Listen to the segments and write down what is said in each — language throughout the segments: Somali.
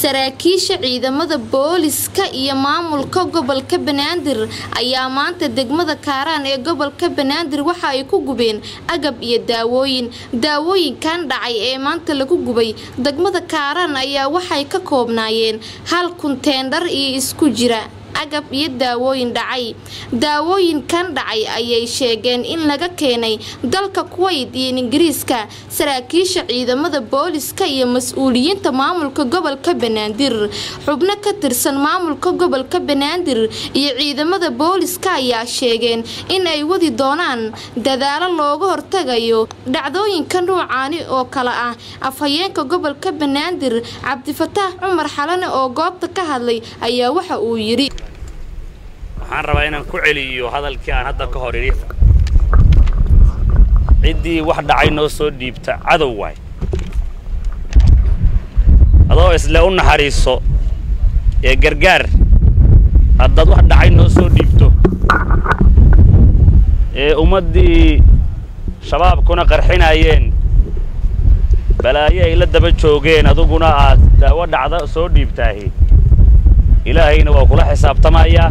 saraakiisha ciidamada booliska iyo maamulka gobolka banaadir ayaa maanta degmada kaaraan ee gobolka banaadir waxa ay ku gubeen agab iyo daawooyin daawooyinkan dhacay ee maanta lagu gubay degmada kaaraan ayaa waxay ka koobnaayeen hal kunteendhar iyo isku jira agab iyo daawooyin dhacay daawooyinkan dhacay ayay sheegeen in laga keenay dalka kuwayt iyo ingiriiska saraakiisha ciidamada booliska iyo mas-uuliyiinta maamulka gobolka banaadir xubno ka tirsan maamulka gobolka banaadir iyo ciidamada booliska ayaa sheegeen in ay wadi doonaan dadaalo looga hortagayo dhacdooyinka nuucaani oo kale ah afhayeenka gobolka banaadir cabdifataax cumar xalane oo goobta ka hadlay ayaa waxa uu yidhi waxaan rabaa inaan ku celiyo hadalkii aan hadda ka hor idhi ciddii wax dhacay noo soo dhiibta cadow waay adoo isle u naxariiso ee gargaar haddaad wax dhacay noo soo dhiibto ee ummaddii shabaabkuna qarxinaayeen balaayo ay la daba joogeen aduguna aad daawo dhacda soo dhiibtaahi ilaahayna waa kula xisaabtamayaa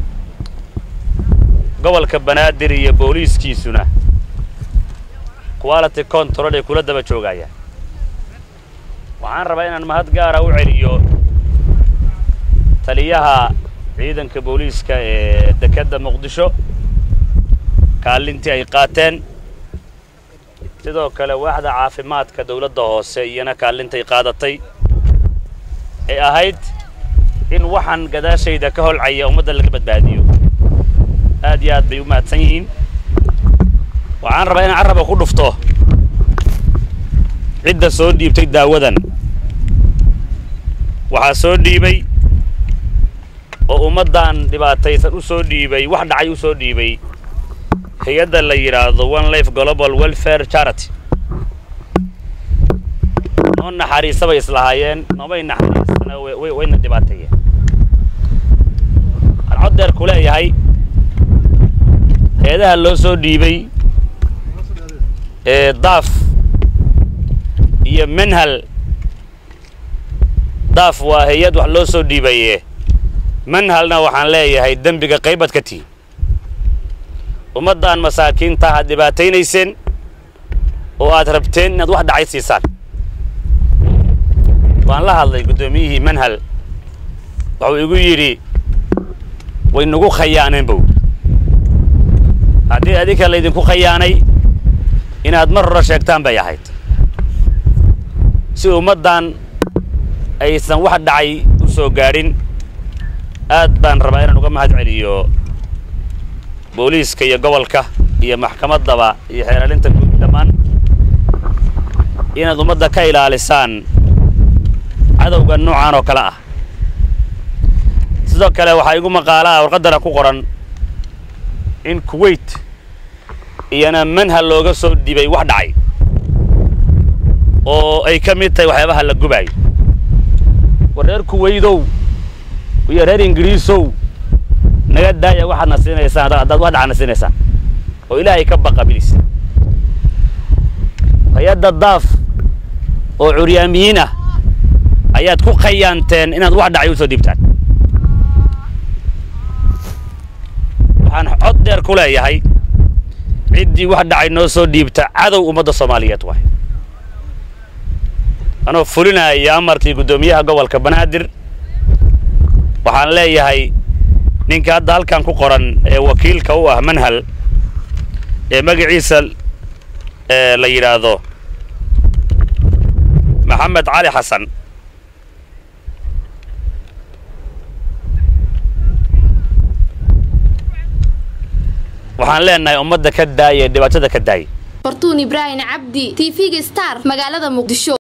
gobolka banaadir iyo booliiskiisuna quality control ay kula daba joogayaan waxaan rabaa inaan mahad gaara u celiyo taliyaha ciidanka booliiska ee dekedda muqdisho kaalintii ay qaateen sidoo kale waaxda caafimaadka dawladda hoose iyana kaalintay qaadatay ay ahayd in waxaan gadaashayda ka holcaya ummadda laga badbaadiyo aad iyo aad bay u mahadsan yihiin waxaan rabaa inaan carraba ku dhufto cidda soo dhiibtay daawadan waxaa soo dhiibay oo ummaddan dhibaataysan u soo dhiibay wax dhacay u soo dhiibay hay-adda la yidhaahdo one life global welfare charity noo naxariisa bay islahaayeen noomay naxariisana wayna dhibaateeyeen waxaan cod deer ku leeyahay hay-adaha loo soo dhiibay ee daaf iyo manhal daaf waa hay-ad wax loo soo dhiibaye manhalna waxaan leeyahay dembiga qaybad ka tihi ummaddan masaakiinta aad dhibaataynayseen oo aad rabteen inaad wax dhacay siisaan waan la hadlay guddoomiyihii manhal wuxuu igu yidhi way nagu khayaaneen bow haddii adinka laydinku khayaanay inaad mar hore sheegtaan bay ahayd si ummaddan aysan wax dhacay u soo gaadhin aad baan rabaa inaan uga mahad celiyo booliiska iyo gobolka iyo maxkamaddaba iyo xeeralinta guud dhammaan inaad ummadda ka ilaalisaan cadowga noocaan oo kale ah sidoo kale waxaa igu maqaalaha warqaddana ku qoran in kuwait iyana manhal looga soo dhibay wax dhacay oo ay ka mid tahay waxyaabaha la gubaayo war reer kuwaydow iyo reer ingiriisow naga daaya waxaadna siinaysaan haddaad wax dhacana siinaysaan oo ilaahay ka baqa bilis hay-adda daaf oo curyaamiyiin ah ayaad ku khayaanteen inaad wax dhacay u soo dhiibtaan waxaan cod dheer ku leeyahay ciddii wax dhacay noo soo dhiibta cadow ummadda soomaaliyeed waay anoo fulinaya amarkii guddoomiyaha gobolka banaadir waxaan leeyahay ninka hadda halkan ku qoran ee wakiilka u ah manhal ee magaciisa la yidhaahdo maxamed cali xasan waxaan leenahay ummadda ka daaya dhibaatada ka daaya fortuun ibraahim cabdi t v-ga star magaalada muqdisho